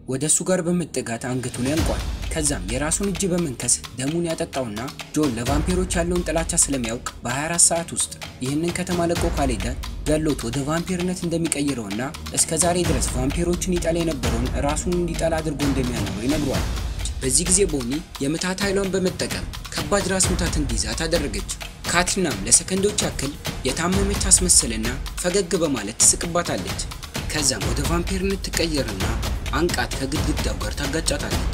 ወደ እሱ ጋር በመጠጋት አንገቱን ያንቋል። ከዛም የራሱን እጅ በመንከስ ደሙን ያጠጣውና ጆን ለቫምፒሮች ያለውን ጥላቻ ስለሚያውቅ በ24 ሰዓት ውስጥ ይህንን ከተማ ለቆ ካልሄደ ገሎት ወደ ቫምፒርነት እንደሚቀይረውና እስከ ዛሬ ድረስ ቫምፒሮችን ይጠላ የነበረውን ራሱን እንዲጠላ አድርጎ እንደሚያኖረው ይነግሯል። በዚህ ጊዜ ቦኒ የምታት ኃይሏን በመጠቀም ከባድ ራስ ምታት እንዲይዛት አደረገች። ካትሪናም ለሰከንዶች ያክል የታመመች ታስመስልና ፈገግ በማለት ትስቅባታለች። ከዛም ወደ ቫምፒርነት ትቀየርና አንቃት ከግድግዳው ጋር ታጋጫታለች።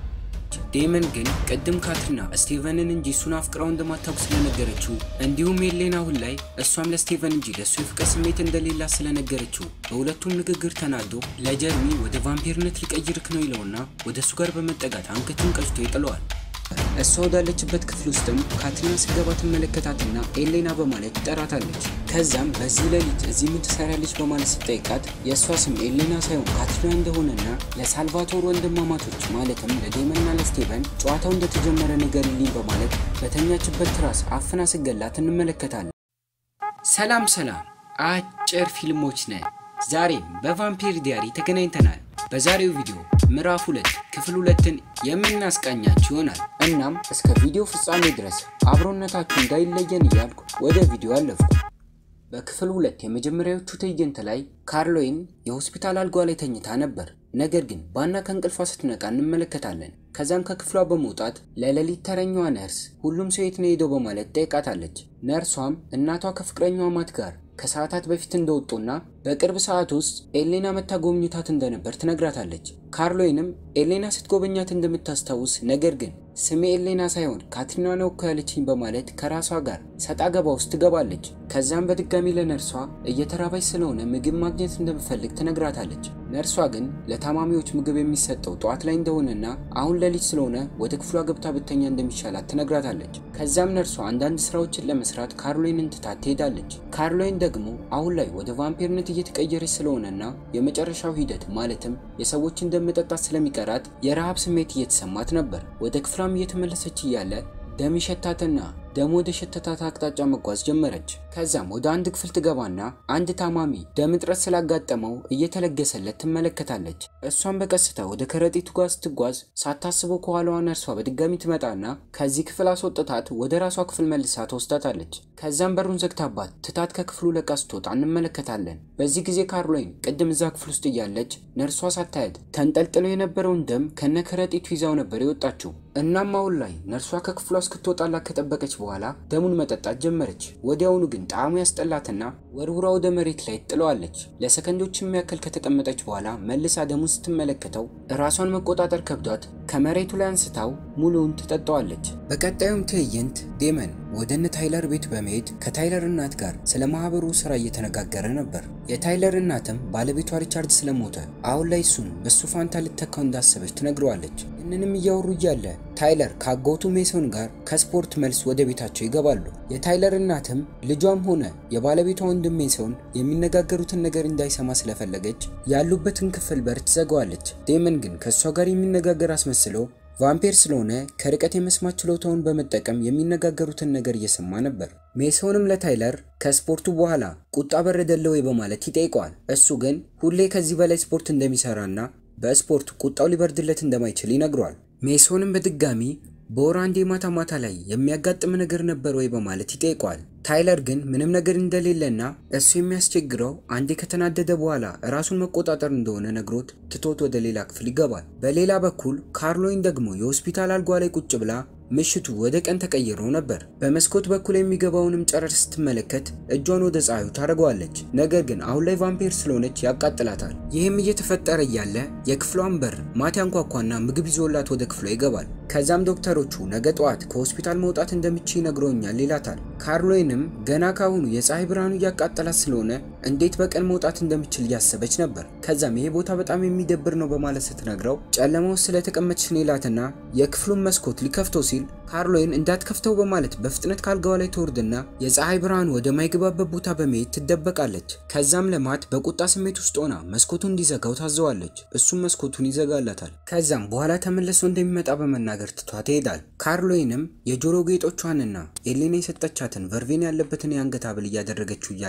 ዴመን ግን ቅድም ካትሪና ስቴቨንን እንጂ እሱን አፍቅራው እንደማታውቅ ስለነገረችው እንዲሁም ኤሌን አሁን ላይ እሷም ለስቴቨን እንጂ ለእሱ የፍቅር ስሜት እንደሌላ ስለነገረችው በሁለቱም ንግግር ተናዶ ለጀርሚ ወደ ቫምፒርነት ሊቀይርክ ነው ይለውና ወደ እሱ ጋር በመጠጋት አንገቱን ቀጭቶ ይጥለዋል። እሷ ወዳለችበት ክፍል ውስጥም ካትሪና ስገባ ትመለከታትና ኤሌና በማለት ትጠራታለች። ከዛም በዚህ ሌሊት እዚህ ምን ትሰራለች በማለት ስጠይቃት የእሷ ስም ኤሌና ሳይሆን ካትሪና እንደሆነና ለሳልቫቶር ወንድማማቾች ማለትም ለዴመንና ለስቴቨን ጨዋታው እንደተጀመረ ንገሪልኝ በማለት በተኛችበት ትራስ አፍና ስገላት እንመለከታለን። ሰላም ሰላም፣ አጭር ፊልሞች ነን። ዛሬም በቫምፒር ዲያሪ ተገናኝተናል። በዛሬው ቪዲዮ ምዕራፍ ሁለት ክፍል ሁለትን የምናስቃኛችሁ ይሆናል። እናም እስከ ቪዲዮ ፍጻሜ ድረስ አብሮነታችሁ እንዳይለየን እያልኩ ወደ ቪዲዮ አለፍኩ። በክፍል ሁለት የመጀመሪያዎቹ ትዕይንት ላይ ካርሎይን የሆስፒታል አልጓ ላይ ተኝታ ነበር። ነገር ግን ባና ከእንቅልፏ ስትነቃ እንመለከታለን። ከዛም ከክፍሏ በመውጣት ለሌሊት ተረኛዋ ነርስ ሁሉም ሰው የት ነው ሄደው በማለት ጠይቃታለች። ነርሷም እናቷ ከፍቅረኛዋ ማት ጋር ከሰዓታት በፊት እንደወጡና በቅርብ ሰዓት ውስጥ ኤሌና መታ ጎብኝታት እንደነበር ትነግራታለች። ካርሎይንም ኤሌና ስትጎበኛት እንደምታስታውስ ነገር ግን ስሜ ኤሌና ሳይሆን ካትሪና ነው እኮ ያለችኝ በማለት ከራሷ ጋር ሰጣ ገባ ውስጥ ትገባለች። ከዛም በድጋሚ ለነርሷ እየተራባች ስለሆነ ምግብ ማግኘት እንደምፈልግ ትነግራታለች። ነርሷ ግን ለታማሚዎች ምግብ የሚሰጠው ጠዋት ላይ እንደሆነና አሁን ሌሊት ስለሆነ ወደ ክፍሏ ገብታ ብተኛ እንደሚሻላት ትነግራታለች። ከዛም ነርሷ አንዳንድ ስራዎችን ለመስራት ካርሎይንን ትታት ትሄዳለች። ካርሎይን ደግሞ አሁን ላይ ወደ ቫምፒርነት እየተቀየረች ስለሆነና የመጨረሻው ሂደት ማለትም የሰዎችን ደም መጠጣት ስለሚቀራት የረሃብ ስሜት እየተሰማት ነበር። ወደ ክፍሏም እየተመለሰች እያለ ደም ይሸታትና ደም ወደ ሸተታት አቅጣጫ መጓዝ ጀመረች። ከዛም ወደ አንድ ክፍል ትገባና አንድ ታማሚ ደም እጥረት ስላጋጠመው እየተለገሰለት ትመለከታለች። እሷን በቀስታ ወደ ከረጢቱ ጋር ስትጓዝ ሳታስበው ከኋላዋ ነርሷ በድጋሚ ትመጣና ከዚህ ክፍል አስወጥታት ወደ ራሷ ክፍል መልሳ ትወስዳታለች። ከዛም በሩን ዘግታባት ትታት ከክፍሉ ለቃ ስትወጣ እንመለከታለን። በዚህ ጊዜ ካርሎይን ቅድም እዛ ክፍል ውስጥ እያለች ነርሷ ሳታያት ተንጠልጥሎ የነበረውን ደም ከነ ከረጢቱ ይዛው ነበር የወጣችው። እናም አሁን ላይ ነርሷ ከክፍሏ እስክትወጣላት ከጠበቀች በኋላ ደሙን መጠጣት ጀመረች። ወዲያውኑ ግን ጣዕሙ ያስጠላትና ወርውራ ወደ መሬት ላይ ጥለዋለች። ለሰከንዶችም ያክል ከተቀመጠች በኋላ መልሳ ደሙን ስትመለከተው ራሷን መቆጣጠር ከብዷት ከመሬቱ ላይ አንስታው ሙሉውን ትጠጣዋለች። በቀጣዩም ትዕይንት ዴመን ወደ እነ ታይለር ቤት በመሄድ ከታይለር እናት ጋር ስለ ማህበሩ ስራ እየተነጋገረ ነበር። የታይለር እናትም ባለቤቷ ሪቻርድ ስለሞተ አሁን ላይ እሱን በሱ ፋንታ ልተካው እንዳሰበች ትነግረዋለች። ይህንንም እያወሩ እያለ ታይለር ከአጎቱ ሜሶን ጋር ከስፖርት መልስ ወደ ቤታቸው ይገባሉ። የታይለር እናትም ልጇም ሆነ የባለቤቷ ወንድም ሜሶን የሚነጋገሩትን ነገር እንዳይሰማ ስለፈለገች ያሉበትን ክፍል በር ትዘጋዋለች። ዴመን ግን ከእሷ ጋር የሚነጋገር አስመስሎ ቫምፒር ስለሆነ ከርቀት የመስማት ችሎታውን በመጠቀም የሚነጋገሩትን ነገር እየሰማ ነበር። ሜሶንም ለታይለር ከስፖርቱ በኋላ ቁጣ በረደለ ወይ በማለት ይጠይቀዋል። እሱ ግን ሁሌ ከዚህ በላይ ስፖርት እንደሚሰራና በስፖርት ቁጣው ሊበርድለት እንደማይችል ይነግረዋል። ሜሶንም በድጋሚ በወር አንዴ ማታ ማታ ላይ የሚያጋጥም ነገር ነበር ወይ በማለት ይጠይቀዋል። ታይለር ግን ምንም ነገር እንደሌለና እሱ የሚያስቸግረው አንዴ ከተናደደ በኋላ ራሱን መቆጣጠር እንደሆነ ነግሮት ትቶት ወደ ሌላ ክፍል ይገባል። በሌላ በኩል ካርሎይን ደግሞ የሆስፒታል አልጓ ላይ ቁጭ ብላ ምሽቱ ወደ ቀን ተቀይሮ ነበር። በመስኮት በኩል የሚገባውንም ጨረር ስትመለከት እጇን ወደ ፀሐዩ ታደርገዋለች። ነገር ግን አሁን ላይ ቫምፒር ስለሆነች ያቃጥላታል። ይህም እየተፈጠረ እያለ የክፍሏን በር ማታ ያንኳኳና ምግብ ይዞላት ወደ ክፍሏ ይገባል። ከዛም ዶክተሮቹ ነገ ጠዋት ከሆስፒታል መውጣት እንደምችል ይነግሮኛል ይላታል። ካርሎይንም ገና ካሁኑ የፀሐይ ብርሃኑ እያቃጠላት ስለሆነ እንዴት በቀን መውጣት እንደምችል እያሰበች ነበር። ከዛም ይሄ ቦታ በጣም የሚደብር ነው በማለት ስትነግረው ጨለማ ውስጥ ስለተቀመጠች ነው ይላትና የክፍሉን መስኮት ሊከፍተው ሲል ካርሎይን እንዳትከፍተው በማለት በፍጥነት ካልጋዋ ላይ ትወርድና የፀሐይ ብርሃን ወደማይገባበት ቦታ በመሄድ ትደበቃለች። ከዛም ለማት በቁጣ ስሜት ውስጥ ሆና መስኮቱን እንዲዘጋው ታዘዋለች። እሱም መስኮቱን ይዘጋላታል። ከዛም በኋላ ተመልሶ እንደሚመጣ በመናገር ትቷት ይሄዳል። ካርሎይንም የጆሮ ጌጦቿንና ኤሌና የሰጠቻትን ቨርቬን ያለበትን የአንገት ሐብል እያደረገችው እያለ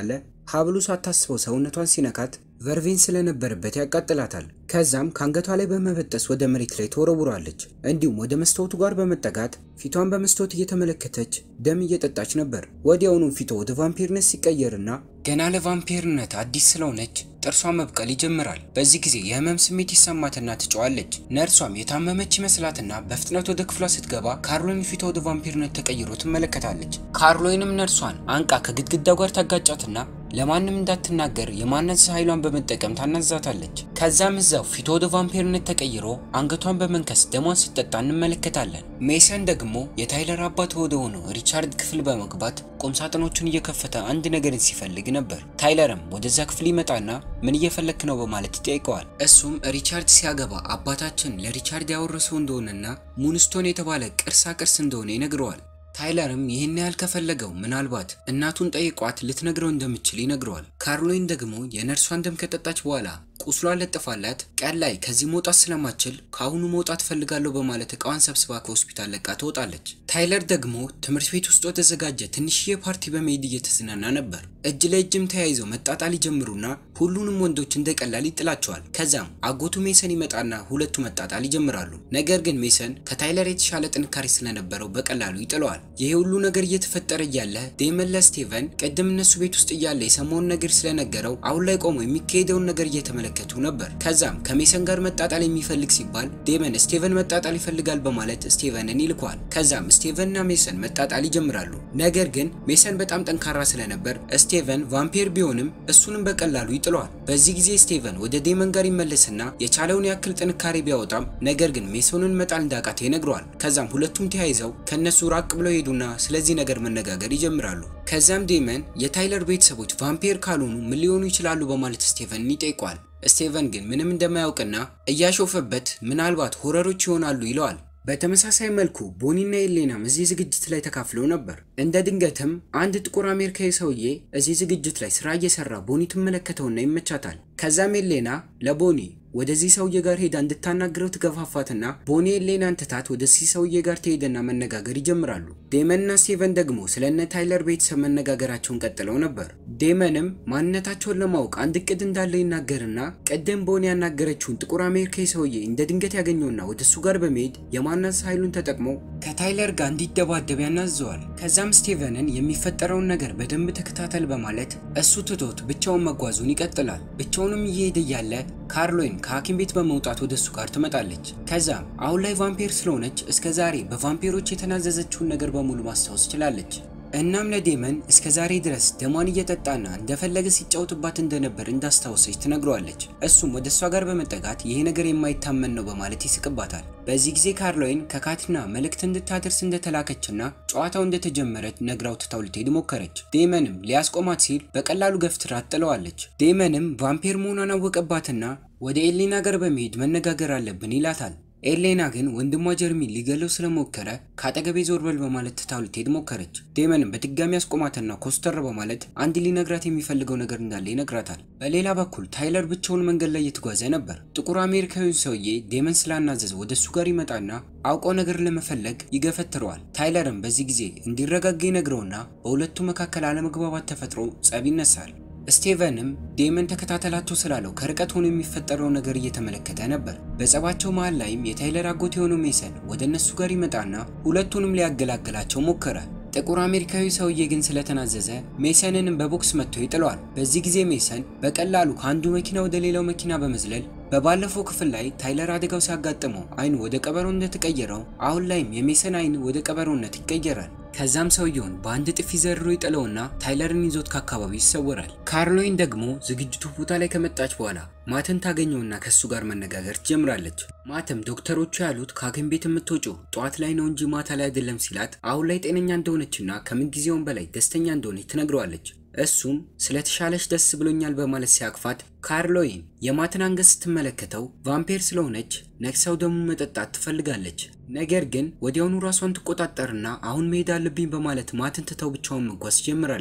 ሀብሉ ሳታስበው ሰውነቷን ሲነካት ቨርቬን ስለነበረበት ያቃጥላታል። ከዛም ከአንገቷ ላይ በመበጠስ ወደ መሬት ላይ ተወረውራለች። እንዲሁም ወደ መስታወቱ ጋር በመጠጋት ፊቷን በመስታወት እየተመለከተች ደም እየጠጣች ነበር። ወዲያውኑም ፊቷ ወደ ቫምፒርነት ሲቀየርና ገና ለቫምፒርነት አዲስ ስለሆነች ጥርሷ መብቀል ይጀምራል። በዚህ ጊዜ የህመም ስሜት ይሰማትና ትጨዋለች። ነርሷም የታመመች ይመስላትና በፍጥነት ወደ ክፍሏ ስትገባ ካርሎይን ፊቷ ወደ ቫምፒርነት ተቀይሮ ትመለከታለች። ካርሎይንም ነርሷን አንቃ ከግድግዳው ጋር ታጋጫትና ለማንም እንዳትናገር የማነጽ ኃይሏን በመጠቀም ታናዛታለች። ከዛም እዛው ፊቷ ወደ ቫምፒርነት ተቀይሮ አንገቷን በመንከስ ደሟን ስትጠጣ እንመለከታለን። ሜሰን ደግሞ የታይለር አባት ወደ ሆነው ሪቻርድ ክፍል በመግባት ቁምሳጥኖቹን እየከፈተ አንድ ነገርን ሲፈልግ ነበር። ታይለርም ወደዛ ክፍል ይመጣና ምን እየፈለክ ነው በማለት ይጠይቀዋል። እሱም ሪቻርድ ሲያገባ አባታችን ለሪቻርድ ያወረሰው እንደሆነና ሙንስቶን የተባለ ቅርሳ ቅርስ እንደሆነ ይነግረዋል። ታይለርም ይህን ያህል ከፈለገው ምናልባት እናቱን ጠይቋት ልትነግረው እንደምችል ይነግረዋል። ካርሎይን ደግሞ የነርሷን ደም ከጠጣች በኋላ ቁስሏን ለጥፋላት ቀን ላይ ከዚህ መውጣት ስለማችል ከአሁኑ መውጣት ፈልጋለሁ በማለት እቃዋን ሰብስባ ከሆስፒታል ለቃ ትወጣለች። ታይለር ደግሞ ትምህርት ቤት ውስጥ ወደተዘጋጀ ትንሽዬ ፓርቲ በመሄድ እየተዝናና ነበር። እጅ ለእጅም ተያይዘው መጣጣል ይጀምሩና ሁሉንም ወንዶች እንደ ቀላል ይጥላቸዋል። ከዛም አጎቱ ሜሰን ይመጣና ሁለቱ መጣጣል ይጀምራሉ። ነገር ግን ሜሰን ከታይለር የተሻለ ጥንካሬ ስለነበረው በቀላሉ ይጥለዋል። ይሄ ሁሉ ነገር እየተፈጠረ እያለ ዴመን ለስቴቨን ቅድም እነሱ ቤት ውስጥ እያለ የሰማውን ነገር ስለነገረው አሁን ላይ ቆሞ የሚካሄደውን ነገር እየተመለከቱ ነበር። ከዛም ከሜሰን ጋር መጣጣል የሚፈልግ ሲባል ዴመን ስቴቨን መጣጣል ይፈልጋል በማለት ስቴቨንን ይልከዋል። ከዛም ስቴቨንና ሜሰን መጣጣል ይጀምራሉ። ነገር ግን ሜሰን በጣም ጠንካራ ስለነበር ስቴቨን ቫምፒር ቢሆንም እሱንም በቀላሉ ይጥለዋል። በዚህ ጊዜ ስቴቨን ወደ ዴመን ጋር ይመለስና የቻለውን ያክል ጥንካሬ ቢያወጣም ነገር ግን ሜሰንን መጣል እንዳቃተ ይነግረዋል። ከዛም ሁለቱም ተያይዘው ከነሱ ራቅ ብለው ሄዱና ስለዚህ ነገር መነጋገር ይጀምራሉ። ከዛም ዴመን የታይለር ቤተሰቦች ቫምፒር ካልሆኑ ምን ሊሆኑ ይችላሉ በማለት ስቴቨንን ይጠይቀዋል። ስቴቨን ግን ምንም እንደማያውቅና እያሾፈበት ምናልባት ሆረሮች ይሆናሉ ይለዋል። በተመሳሳይ መልኩ ቦኒና ኤሌናም እዚህ ዝግጅት ላይ ተካፍለው ነበር። እንደ ድንገትም አንድ ጥቁር አሜሪካዊ ሰውዬ እዚህ ዝግጅት ላይ ስራ እየሰራ ቦኒ ትመለከተውና ይመቻታል። ከዛም ኤሌና ለቦኒ ወደዚህ ሰውዬ ጋር ሄዳ እንድታናግረው ትገፋፋትና ቦኒ ኤሌናን ትታት ወደዚህ ሰውዬ ጋር ትሄድና መነጋገር ይጀምራሉ። ዴመንና ስቴቨን ደግሞ ስለ እነ ታይለር ቤተሰብ መነጋገራቸውን ቀጥለው ነበር። ዴመንም ማንነታቸውን ለማወቅ አንድ እቅድ እንዳለው ይናገርና ቀደም ቦኒ ያናገረችውን ጥቁር አሜሪካዊ ሰውዬ እንደ ድንገት ያገኘውና ወደሱ ጋር በመሄድ የማናስ ኃይሉን ተጠቅሞ ከታይለር ጋር እንዲደባደብ ያናዘዋል። ከዛም ስቴቨንን የሚፈጠረውን ነገር በደንብ ተከታተል በማለት እሱ ትቶት ብቻውን መጓዙን ይቀጥላል። ብቻውንም እየሄደ እያለ ካርሎይን ከሐኪም ቤት በመውጣት ወደ እሱ ጋር ትመጣለች። ከዛም አሁን ላይ ቫምፒር ስለሆነች እስከ ዛሬ በቫምፒሮች የተናዘዘችውን ነገር በሙሉ ማስታወስ ችላለች። እናም ለዴመን እስከ ዛሬ ድረስ ደሟን እየጠጣና እንደፈለገ ሲጫወትባት እንደነበር እንዳስታወሰች ትነግረዋለች። እሱም ወደ እሷ ጋር በመጠጋት ይሄ ነገር የማይታመን ነው በማለት ይስቅባታል። በዚህ ጊዜ ካርሎይን ከካቲና መልእክት እንድታደርስ እንደተላከችና ጨዋታው እንደተጀመረች ነግራው ትታው ልትሄድ ሞከረች። ዴመንም ሊያስቆማት ሲል በቀላሉ ገፍትራት ጥለዋለች። ዴመንም ቫምፒር መሆኗን አወቀባትና ወደ ኤሌና ጋር በመሄድ መነጋገር አለብን ይላታል። ኤሌና ግን ወንድሟ ጀርሚን ሊገለው ስለሞከረ ከአጠገቤ ዞር በል በማለት ትታው ልትሄድ ሞከረች። ዴመንም በድጋሚ አስቆማትና ኮስተር በማለት አንድ ሊነግራት የሚፈልገው ነገር እንዳለ ይነግራታል። በሌላ በኩል ታይለር ብቻውን መንገድ ላይ እየተጓዘ ነበር። ጥቁር አሜሪካዊ ሰውዬ ዴመን ስላናዘዘ ወደ እሱ ጋር ይመጣና አውቆ ነገር ለመፈለግ ይገፈትረዋል። ታይለርም በዚህ ጊዜ እንዲረጋጋ ይነግረውና በሁለቱ መካከል አለመግባባት ተፈጥሮ ጸብ ይነሳል። ስቴቨንም ዴመን ተከታተላቸው ስላለው ከርቀት ሆኖ የሚፈጠረው ነገር እየተመለከተ ነበር። በጸባቸው መሃል ላይም የታይለር አጎት የሆነው ሜሰን ወደ እነሱ ጋር ይመጣና ሁለቱንም ሊያገላግላቸው ሞከረ። ጥቁር አሜሪካዊ ሰውዬ ግን ስለተናዘዘ ሜሰንንም በቦክስ መጥቶ ይጥለዋል። በዚህ ጊዜ ሜሰን በቀላሉ ከአንዱ መኪና ወደ ሌላው መኪና በመዝለል በባለፈው ክፍል ላይ ታይለር አደጋው ሲያጋጥመው አይኑ ወደ ቀበሮ እንደተቀየረው አሁን ላይም የሜሰን አይን ወደ ቀበሮነት ይቀየራል። ከዛም ሰውየውን በአንድ ጥፊ ዘርሮ ይጥለውና ታይለርን ይዞት ከአካባቢው ይሰወራል። ካርሎይን ደግሞ ዝግጅቱ ቦታ ላይ ከመጣች በኋላ ማትን ታገኘውና ከሱ ጋር መነጋገር ትጀምራለች። ማተም ዶክተሮቹ ያሉት ከሐኪም ቤት የምትወጪው ጠዋት ላይ ነው እንጂ ማታ ላይ አይደለም ሲላት አሁን ላይ ጤነኛ እንደሆነችና ከምንጊዜውም በላይ ደስተኛ እንደሆነች ትነግረዋለች። እሱም ስለተሻለች ደስ ብሎኛል በማለት ሲያቅፋት ካርሎይን የማትን አንገት ስትመለከተው ቫምፔር ስለሆነች ነክሰው ደሙ መጠጣት ትፈልጋለች። ነገር ግን ወዲያውኑ ራሷን ትቆጣጠርና አሁን መሄድ አለብኝ በማለት ማትን ትተው ብቻውን መጓዝ ጀምራለች።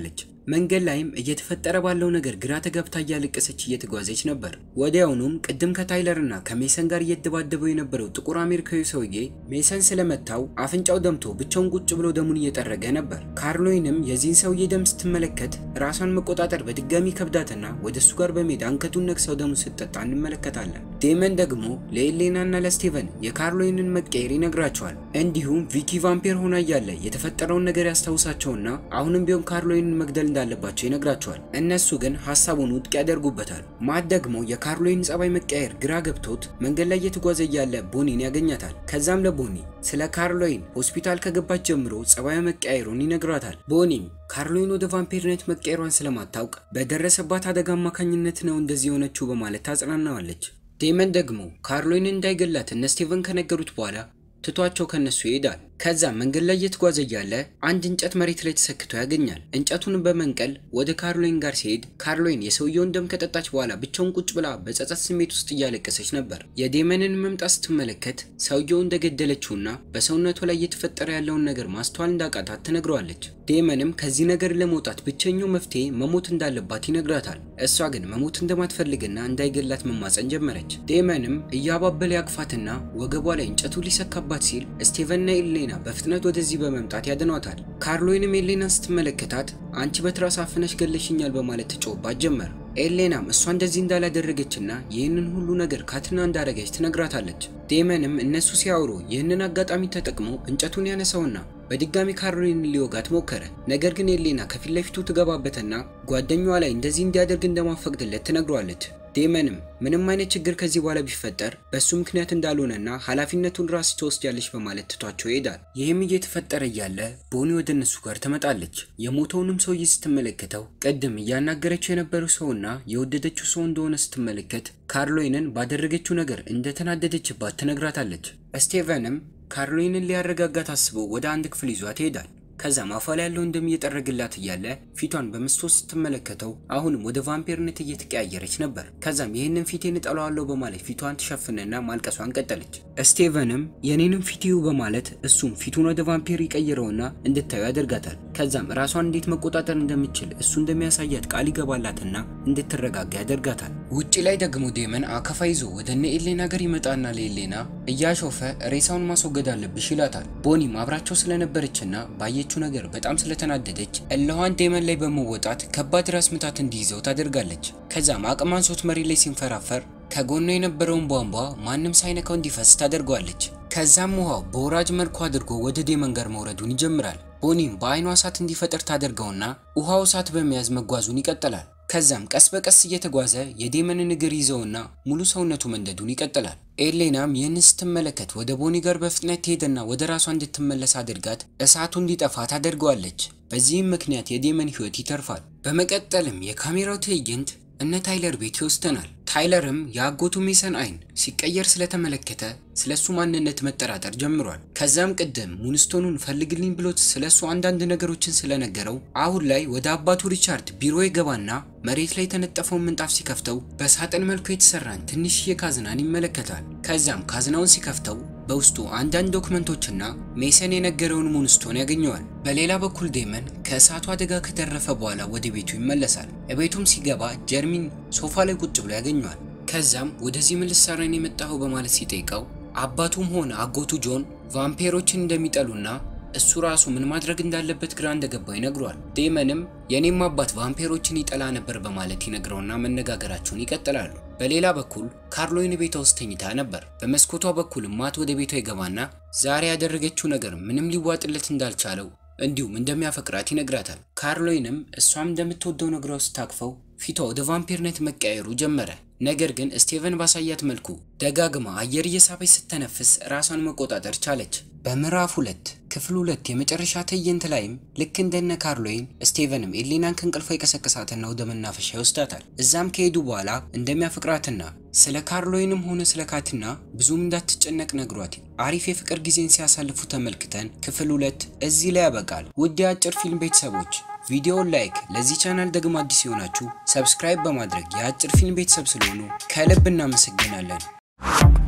መንገድ ላይም እየተፈጠረ ባለው ነገር ግራ ተገብታ እያለቀሰች እየተጓዘች ነበር። ወዲያውኑም ቅድም ከታይለር እና ከሜሰን ጋር እየተደባደበው የነበረው ጥቁር አሜሪካዊ ሰውዬ ሜሰን ስለመታው አፍንጫው ደምቶ ብቻውን ቁጭ ብሎ ደሙን እየጠረገ ነበር። ካርሎይንም የዚህን ሰውዬ ደም ስትመለከት ራሷን መቆጣጠር በድጋሚ ከብዳትና ወደ እሱ ጋር በመሄድ አንገቱን ነክሰው ደሙን ስትጠጣ እንመለከታለን። ዴመን ደግሞ ለኤሌና እና ለስቴቨን የካርሎይንን መቀየር ይነግራቸዋል። እንዲሁም ቪኪ ቫምፒር ሆና እያለ የተፈጠረውን ነገር ያስታውሳቸውና አሁንም ቢሆን ካርሎይንን መግደል እንዳለባቸው ይነግራቸዋል። እነሱ ግን ሀሳቡን ውድቅ ያደርጉበታል። ማት ደግሞ የካርሎይን ጸባይ መቀየር ግራ ገብቶት መንገድ ላይ እየተጓዘ እያለ ቦኒን ያገኛታል። ከዛም ለቦኒ ስለ ካርሎይን ሆስፒታል ከገባች ጀምሮ ጸባዩ መቀያየሩን ይነግራታል። ቦኒም ካርሎይን ወደ ቫምፒርነት መቀየሯን ስለማታውቅ በደረሰባት አደጋ አማካኝነት ነው እንደዚህ የሆነችው በማለት ታጽናናዋለች። ዴመን ደግሞ ካርሎይን እንዳይገላት እነ ስቴቨን ከነገሩት በኋላ ትቷቸው ከነሱ ይሄዳል። ከዛ መንገድ ላይ እየተጓዘ እያለ አንድ እንጨት መሬት ላይ ተሰክቶ ያገኛል። እንጨቱን በመንቀል ወደ ካርሎይን ጋር ሲሄድ ካርሎይን የሰውየውን ደም ከጠጣች በኋላ ብቻውን ቁጭ ብላ በጸጸት ስሜት ውስጥ እያለቀሰች ነበር። የዴመንን መምጣት ስትመለከት ሰውየው እንደገደለችውና በሰውነቱ ላይ እየተፈጠረ ያለውን ነገር ማስተዋል እንዳቃታት ትነግረዋለች። ዴመንም ከዚህ ነገር ለመውጣት ብቸኛው መፍትሄ መሞት እንዳለባት ይነግራታል። እሷ ግን መሞት እንደማትፈልግና እንዳይገላት መማፀን ጀመረች። ዴመንም እያባበለ ያቅፋትና ወገቧ ላይ እንጨቱ ሊሰካባት ሲል ስቴቨንና ኤሌ ኤሌና በፍጥነት ወደዚህ በመምጣት ያድኗታል። ካርሎይንም ኤሌናን ስትመለከታት አንቺ በትራስ አፍነሽ ገለሽኛል በማለት ትጮህባት ጀመር። ኤሌናም እሷ እንደዚህ እንዳላደረገችና ይህንን ሁሉ ነገር ካትና እንዳረገች ትነግራታለች። ዴመንም እነሱ ሲያወሩ ይህንን አጋጣሚ ተጠቅሞ እንጨቱን ያነሳውና በድጋሚ ካርሎይንን ሊወጋት ሞከረ። ነገር ግን ኤሌና ከፊት ለፊቱ ትገባበትና ጓደኛዋ ላይ እንደዚህ እንዲያደርግ እንደማፈቅድለት ትነግሯለች። ዴመንም ምንም አይነት ችግር ከዚህ በኋላ ቢፈጠር በእሱ ምክንያት እንዳልሆነና ኃላፊነቱን ራስ ትወስጃለች በማለት ትቷቸው ይሄዳል። ይህም እየተፈጠረ እያለ ቦኒ ወደ እነሱ ጋር ትመጣለች። የሞተውንም ሰውዬ ስትመለከተው ቅድም እያናገረችው የነበረው ሰውና የወደደችው ሰው እንደሆነ ስትመለከት ካርሎይንን ባደረገችው ነገር እንደተናደደችባት ትነግራታለች። ስቴቨንም ካርሎይንን ሊያረጋጋት አስቦ ወደ አንድ ክፍል ይዟት ይሄዳል። ከዛም አፏ ላይ ያለውን ደም እየጠረግላት እያለ ፊቷን በመስታወት ስትመለከተው አሁንም ወደ ቫምፒርነት እየተቀያየረች ነበር። ከዛም ይህንን ፊቴን እጠላዋለሁ በማለት ፊቷን ትሸፍንና ማልቀሷን ቀጠለች። ስቴቨንም የኔንም ፊትዩ በማለት እሱም ፊቱን ወደ ቫምፒር ይቀይረውና እንድታዩ ያደርጋታል። ከዛም ራሷን እንዴት መቆጣጠር እንደምችል እሱ እንደሚያሳያት ቃል ይገባላትና እንድትረጋጋ ያደርጋታል። ውጪ ላይ ደግሞ ዴመን አካፋ ይዞ ወደ እነ ኤሌና ጋር ይመጣና ለኤሌና እያሾፈ ሬሳውን ማስወገድ አለብሽ ይላታል። ቦኒም አብራቸው ስለነበረችና ባየ ያደረገችው ነገር በጣም ስለተናደደች እለዋን ዴመን ላይ በመወጣት ከባድ ራስ ምታት እንዲይዘው ታደርጋለች። ከዛም አቅም አንሶት መሬት ላይ ሲንፈራፈር ከጎኑ የነበረውን ቧንቧ ማንም ሳይነካው እንዲፈስ ታደርገዋለች። ከዛም ውሃው በወራጅ መልኩ አድርጎ ወደ ዴመን ጋር መውረዱን ይጀምራል። ቦኒም በአይኗ እሳት እንዲፈጠር ታደርገውና ውሃው እሳት በመያዝ መጓዙን ይቀጥላል። ከዛም ቀስ በቀስ እየተጓዘ የዴመንን እግር ይዘውና ሙሉ ሰውነቱ መንደዱን ይቀጥላል። ኤሌናም ይህን ስትመለከት ወደ ቦኒ ጋር በፍጥነት ትሄድና ወደ ራሷ እንድትመለስ አድርጋት እሳቱ እንዲጠፋ ታደርገዋለች። በዚህም ምክንያት የዴመን ሕይወት ይተርፋል። በመቀጠልም የካሜራው ትዕይንት እነ ታይለር ቤት ይወስደናል። ታይለርም የአጎቱ ሜሰን አይን ሲቀየር ስለተመለከተ ስለሱ ማንነት መጠራጠር ጀምሯል። ከዛም ቅድም ሙንስቶኑን ፈልግልኝ ብሎት ስለሱ አንዳንድ ነገሮችን ስለነገረው አሁን ላይ ወደ አባቱ ሪቻርድ ቢሮ ይገባና መሬት ላይ የተነጠፈውን ምንጣፍ ሲከፍተው በሳጥን መልኩ የተሰራን ትንሽዬ ካዝናን ይመለከታል። ከዛም ካዝናውን ሲከፍተው በውስጡ አንዳንድ ዶክመንቶችና ሜሰን የነገረውን ሙንስቶን ያገኘዋል። በሌላ በኩል ዴመን ከእሳቱ አደጋ ከተረፈ በኋላ ወደ ቤቱ ይመለሳል። ቤቱም ሲገባ ጀርሚን ሶፋ ላይ ቁጭ ብሎ ያገኘዋል። ከዛም ወደዚህ ምን ልትሰራ ነው የመጣኸው በማለት ሲጠይቀው አባቱም ሆነ አጎቱ ጆን ቫምፔሮችን እንደሚጠሉና እሱ ራሱ ምን ማድረግ እንዳለበት ግራ እንደገባው ይነግሯል። ዴመንም የኔም አባት ቫምፔሮችን ይጠላ ነበር በማለት ይነግረውና መነጋገራቸውን ይቀጥላሉ። በሌላ በኩል ካርሎይን ቤቷ ውስጥ ተኝታ ነበር። በመስኮቷ በኩል ማት ወደ ቤቷ ይገባና ዛሬ ያደረገችው ነገር ምንም ሊዋጥለት እንዳልቻለው እንዲሁም እንደሚያፈቅራት ይነግራታል። ካርሎይንም እሷም እንደምትወደው ነግራው ስታቅፈው ፊቷ ወደ ቫምፒርነት መቀየሩ ጀመረ። ነገር ግን ስቴቨን ባሳያት መልኩ ደጋግማ አየር እየሳበች ስተነፍስ ራሷን መቆጣጠር ቻለች። በምዕራፍ ሁለት ክፍል ሁለት የመጨረሻ ትዕይንት ላይም ልክ እንደነ ካርሎይን ስቴቨንም ኤሌናን ከእንቅልፏ የቀሰቀሳትና ወደ መናፈሻ ይወስዳታል። እዛም ከሄዱ በኋላ እንደሚያፈቅራትና ስለ ካርሎይንም ሆነ ስለ ካትና ብዙም እንዳትጨነቅ ነግሯት አሪፍ የፍቅር ጊዜን ሲያሳልፉ ተመልክተን ክፍል ሁለት እዚህ ላይ ያበቃል። ውድ የአጭር ፊልም ቤተሰቦች ቪዲዮውን ላይክ፣ ለዚህ ቻናል ደግሞ አዲስ የሆናችሁ ሰብስክራይብ በማድረግ የአጭር ፊልም ቤተሰብ ስለሆኑ ከልብ እናመሰግናለን።